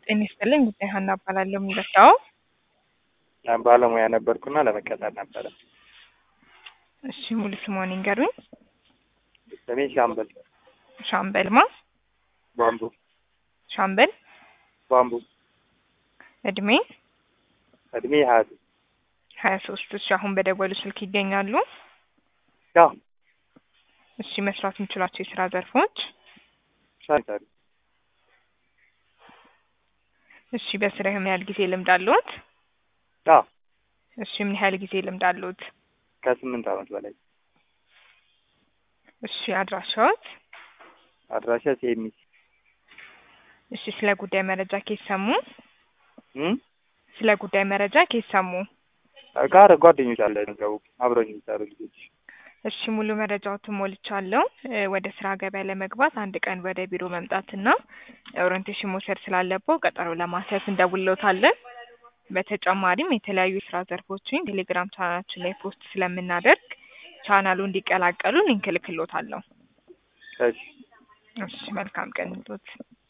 ጤና ይስጥልኝ። ጉዳይ ሀና እባላለሁ። የሚለካው ባለሙያ ነበርኩና ለመቀጠር ነበረ። እሺ፣ ሙሉ ስምዎን ይንገሩኝ? ስሜ ሻምበል ሻምበልማ ባምቡ ሻምበል። ባምቡ እድሜ እድሜ ሀያ ሀያ ሶስት እሺ፣ አሁን በደወሉ ስልክ ይገኛሉ? ያው እሺ፣ መስራት የሚችሏቸው የስራ ዘርፎች? ሻንታሪ እሺ፣ በስራ ምን ያህል ጊዜ ልምድ አለዎት? ያው እሺ፣ ምን ያህል ጊዜ ልምድ አለዎት? ከስምንት ዓመት በላይ እሺ፣ አድራሻዎት? አድራሻ ሴሚስ እሺ፣ ስለ ጉዳይ መረጃ ከየት ሰሙ? እም ስለ ጉዳይ መረጃ ከየት ሰሙ? ጋር ጓደኞች አለ ነገሩ አብረኝ የሚሰሩ ልጆች እሺ ሙሉ መረጃዎትን ሞልቻለሁ። እ ወደ ስራ ገበያ ለመግባት አንድ ቀን ወደ ቢሮ መምጣትና ኦሪንቴሽን መውሰድ ስላለበው ቀጠሮ ለማስያዝ እንደውልዎታለን። በተጨማሪም የተለያዩ የስራ ዘርፎችን ቴሌግራም ቻናላችን ላይ ፖስት ስለምናደርግ ቻናሉ እንዲቀላቀሉ ሊንክ እልክልዎታለሁ። እሺ እሺ መልካም ቀን ይሁንልዎት።